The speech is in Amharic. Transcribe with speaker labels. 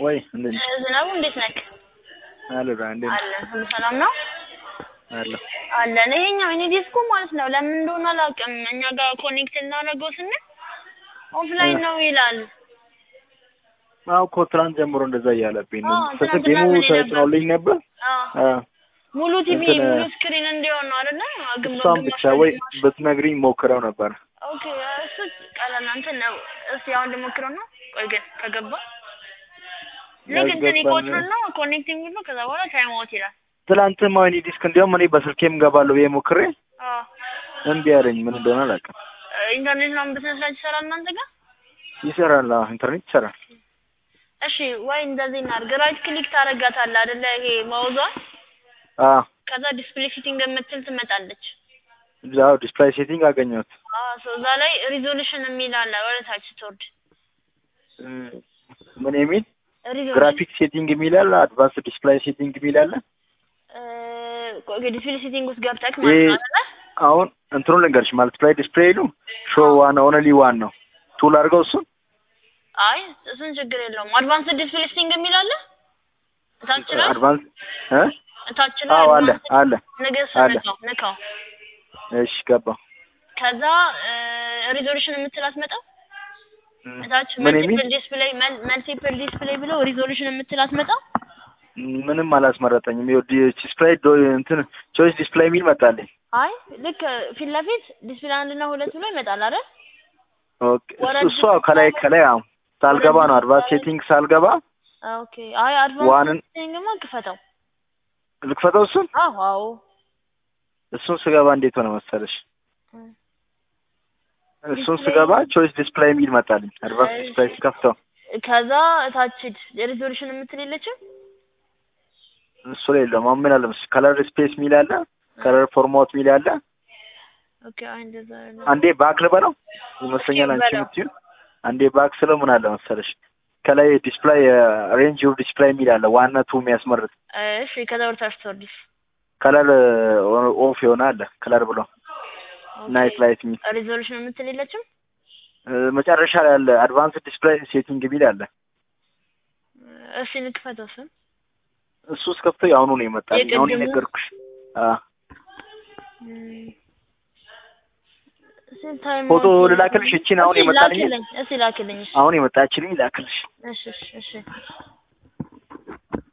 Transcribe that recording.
Speaker 1: ወይ እንዴት ነሽ?
Speaker 2: ዝናቡ እንዴት ነክ?
Speaker 1: አለ ዳ እንዴት ነሽ?
Speaker 2: አለን ሁሉ ሰላም ነው
Speaker 1: አለ
Speaker 2: አለን። ይሄኛው እኔ ዲስኩ ማለት ነው ለምን እንደሆነ አላውቅም። እኛ ጋር ኮኔክት እናደርገው ስንል ኦፍላይን ነው ይላል።
Speaker 1: አዎ እኮ ትናንት ጀምሮ እንደዛ እያለብኝ ነው።
Speaker 2: አዎ፣
Speaker 1: ስልክ
Speaker 2: ትናንትና
Speaker 1: ጌሙ
Speaker 2: ምን ነበር?
Speaker 1: ተጭኖልኝ ነበር።
Speaker 2: አዎ
Speaker 1: አዎ
Speaker 2: ሙሉ ቲቪ
Speaker 1: እንትን፣
Speaker 2: ሙሉ ስክሪን እንዲሆን ነው አይደለ? ግማሽ
Speaker 1: እሷን ብቻ ወይ
Speaker 2: ግማሽ
Speaker 1: ብትነግሪኝ ሞክረው ነበር።
Speaker 2: ኦኬ እሱ ቀላል እንትን ነው። እስቲ አሁን ልሞክረው ነው። ቆይ ግን ከገባ ልክ እንትን
Speaker 1: ያስገባል።
Speaker 2: ይቆጥርና ነው ኮኔክቲንግ ነው። ከዛ በኋላ ታይም አውት ይላል።
Speaker 1: ትናንትም አሁን ዲስክ እንዲያውም እኔ በስልኬም ገባለሁ ብዬ ሞክሬ
Speaker 2: አዎ
Speaker 1: እምቢ አለኝ። ምን እንደሆነ አላውቅም።
Speaker 2: ኢንተርኔት ነው በስነ ስርዓት ይሰራል እናንተ ጋር?
Speaker 1: ይሰራል። አዎ ኢንተርኔት ይሰራል።
Speaker 2: እሺ ወይ እንደዚህ እናድርግ። ራይት ክሊክ ታደርጋታለህ አይደለ? ይሄ ማውዟን
Speaker 1: አዎ
Speaker 2: ከዛ ዲስፕሌይ ሴቲንግ የምትል ትመጣለች።
Speaker 1: እዛው ዲስፕላይ ሴቲንግ አገኘሁት።
Speaker 2: አዎ ሶ እዛ ላይ ሪዞሉሽን የሚል አለ ወደ ታች ስትወርድ
Speaker 1: እም፣ ምን የሚል
Speaker 2: ሪዞሉሽን
Speaker 1: ግራፊክ ሴቲንግ የሚል አለ፣ አድቫንስ ዲስፕላይ ሴቲንግ የሚል አለ።
Speaker 2: ዲስፕሌይ ሴቲንግ ውስጥ ገብተህ
Speaker 1: ይሄ
Speaker 2: ማለት ነው አይደለ?
Speaker 1: አሁን እንትኑን ልንገርሽ፣ ማልቲፕላይ ዲስፕሌይሉ ሾ ዋን ኦንሊ ዋን ነው። ቱል አድርገው እሱን
Speaker 2: አይ እሱን ችግር የለውም። አድቫንስ ዲስፕሌይ ሴቲንግ የሚል አለ እታች ነው
Speaker 1: አድቫንስ እ
Speaker 2: እታች ነው
Speaker 1: አዎ አለ
Speaker 2: advanced-
Speaker 1: አለ።
Speaker 2: ንገስ
Speaker 1: አለ።
Speaker 2: ንካው ንካው
Speaker 1: እሺ ገባ።
Speaker 2: ከዛ ሪዞሉሽን የምትል አትመጣም
Speaker 1: እም፣
Speaker 2: እታች
Speaker 1: ምን የሚል
Speaker 2: መልቲፕል ዲስፕሌይ መልቲፕል ዲስፕሌይ ብሎ ሪዞሉሽን የምትል አትመጣም
Speaker 1: ምንም አላስመረጠኝም። ይኸው ዲ- ዲስፕላይ ዶ እንትን ቾይስ ዲስፕላይ የሚል መጣልኝ።
Speaker 2: አይ ልክ ፊት ለፊት ዲስፕሌይ አንድ እና ሁለት ብሎ ይመጣል አይደል
Speaker 1: ኦኬ
Speaker 2: ወረድ
Speaker 1: እሷ ከላይ ከላይ አዎ ሳልገባ ነው አድቫንስ ሴቲንግ ሳልገባ
Speaker 2: ኦኬ አይ አድቫንስ
Speaker 1: ዋንን
Speaker 2: ሴቲንግማ ክፈተው
Speaker 1: ልክፈተው እሱን
Speaker 2: አዎ አዎ
Speaker 1: እሱን ስገባ እንዴት ሆነ መሰለሽ?
Speaker 2: እም።
Speaker 1: እሱን
Speaker 2: ዲስፕሌይ-
Speaker 1: ስገባ ቾይስ ዲስፕላይ የሚል መጣልኝ። አድቫንስ
Speaker 2: እሺ።
Speaker 1: ዲስፕላይ ስከፍተው
Speaker 2: ከዛ እታች ሪዞሉሽን የምትል የለችም
Speaker 1: እሱ ላይ የለውም። አሁን ምን አለ መሰለሽ ከለር ስፔስ የሚል አለ፣ ከለር ፎርማት የሚል አለ።
Speaker 2: ኦኬ አይ እንደዛ አይደለም።
Speaker 1: አንዴ ባክ ልበለው ይመስለኛል አንቺ
Speaker 2: በለው።
Speaker 1: የምትይው። አንዴ ባክ ስለው ምን አለ መሰለሽ ከላይ ዲስፕላይ ሬንጅ ኦፍ ዲስፕላይ የሚል አለ ዋና ቱ የሚያስመርጥ
Speaker 2: እሺ ከዛ ወደ ታች ትወርዲስ
Speaker 1: ከለር ኦፍ የሆነ አለ ከለር ብሎ ናይት ላይት የሚል
Speaker 2: ሪዞሉሽን የምትል የለችም
Speaker 1: እ፣ መጨረሻ ላይ አለ አድቫንስ ዲስፕላይ ሴቲንግ የሚል አለ።
Speaker 2: እሺ ንክፈተው እሱን
Speaker 1: እሱ እስከፍተው የአሁኑ ነው የመጣልኝ። አሁን
Speaker 2: የቅድሙ?
Speaker 1: የነገርኩሽ አ
Speaker 2: እም። እስኪ ታይም
Speaker 1: ፎቶ
Speaker 2: አውት
Speaker 1: ልላክልሽ? እቺን አሁን
Speaker 2: እስኪ
Speaker 1: የመጣልኝ
Speaker 2: ላክልኝ እስኪ ላክልኝ እሺ
Speaker 1: አሁን የመጣችልኝ ላክልሽ።
Speaker 2: እሺ እሺ እሺ